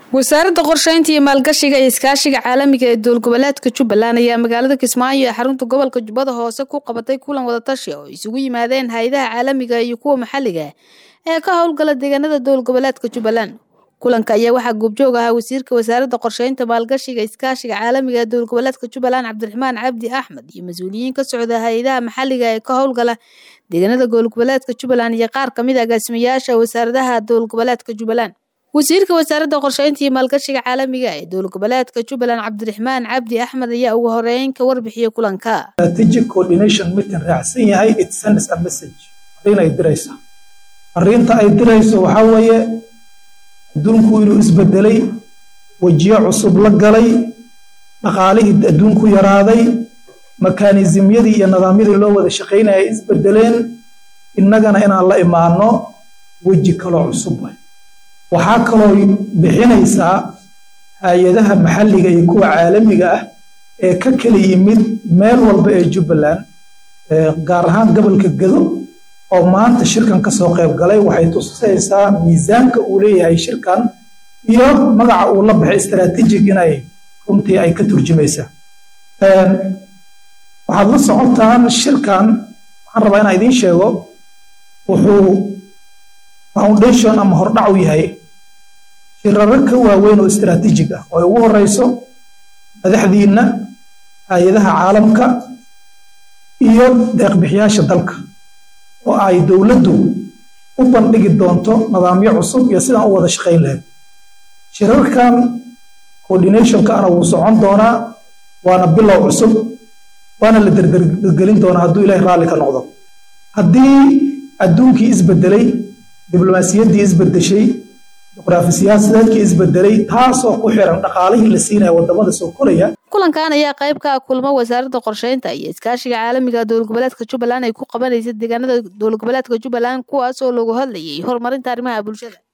wasaaradda qorsheynta iyo maalgashiga iyo iskaashiga caalamiga ee dowlad goboleedka jubbaland ayaa magaalada kismaayo ee xarunta gobolka jubbada hoose ku qabatay kulan wadatashi oo isugu yimaadeen hay-adaha caalamiga iyo kuwa maxalliga ee ka howlgala deegaanada dowlad goboleedka jubbaland kulanka ayaa waxaa goobjoog ahaa wasiirka wasaaradda qorsheynta maalgashiga iskaashiga caalamiga ee dowlad goboleedka jubbaland cabdiraxmaan cabdi axmed iyo mas-uuliyiin ka socda hay-adaha maxalliga ee ka howlgala deegaanada dowlad goboleedka jubbaland iyo qaar kamid a agaasimayaasha wasaaradaha dowlad goboleedka jubbaland wasiirka wasaaradda qorsheynta iyo maalgashiga caalamiga ee dowlad goboleedka jubbaland cabdiraxmaan cabdi axmed ayaa ugu horeyn ka warbixiyey kulanka strategic coordination meeting raacsan yahay it sends a message fariin ay diraysa fariinta ay dirayso waxaa weeye adduunku inuu isbedelay wejiyo cusub la galay dhaqaalihii adduunku yaraaday mekanismyadii iyo nidaamyadii loo wada shaqaynaya ay isbedeleen innagana inaan la imaano weji kaloo cusub waxaa kaloo bixinaysaa hay-adaha maxalliga iyo kuwa caalamiga ah ee ka kala yimid meel walba ee jubbaland gaar ahaan gobolka gado oo maanta shirkan ka soo qayb galay waxay tusaysaa miisaanka uu leeyahay shirkan iyo magaca uu la baxay istaraatiijig inay runtii ay ka turjumaysaa waxaad la socotaan shirkan waxaan rabaa inaan idiin sheego wuxuu foundation ama hordhac u yahay shiraro ka waaweyn oo istaraatiijig ah oo ay ugu horeyso madaxdiinna hay-adaha caalamka iyo deeqbixiyaasha dalka oo ay dowladdu u bandhigi doonto nidaamyo cusub iyo sidaan u wada shaqayn lahayd shirarkan coordinationkaana wuu socon doonaa waana bilow cusub waana la derdergelin doonaa hadduu ilaahay raalli ka noqdo haddii adduunkii isbedelay diblomaasiyaddii isbedeshay juqraafi siyaasadeedkii isbedelay taasoo ku xiran dhaqaalihii la siinaya wadamada soo koraya kulankan ayaa qayb ka ah kulmo wasaaradda qorsheynta iyo iskaashiga caalamiga dowlad goboleedka jubbaland ay ku qabanaysa deegaanada dowlad goboleedka jubbaland kuwaas oo lagu hadlayay horumarinta arrimaha bulshada